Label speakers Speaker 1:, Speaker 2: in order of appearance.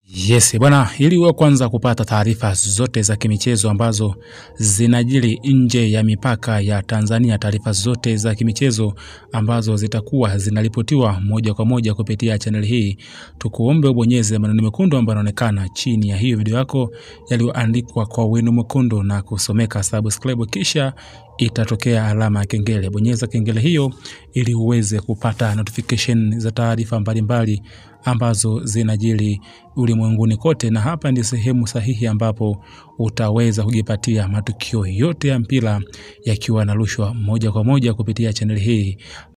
Speaker 1: Yes, bwana, ili uwe kwanza kupata taarifa zote za kimichezo ambazo zinajiri nje ya mipaka ya Tanzania, taarifa zote za kimichezo ambazo zitakuwa zinaripotiwa moja kwa moja kupitia chaneli hii, tukuombe ubonyeze maneno mekundu ambayo yanaonekana chini ya hiyo video yako yaliyoandikwa kwa wino mwekundu na kusomeka subscribe, kisha itatokea alama ya kengele. Bonyeza kengele hiyo ili uweze kupata notification za taarifa mbalimbali ambazo zinajiri ulimwenguni kote, na hapa ndi sehemu sahihi ambapo utaweza kujipatia matukio yote ya mpira yakiwa yanarushwa moja kwa moja kupitia chaneli hii.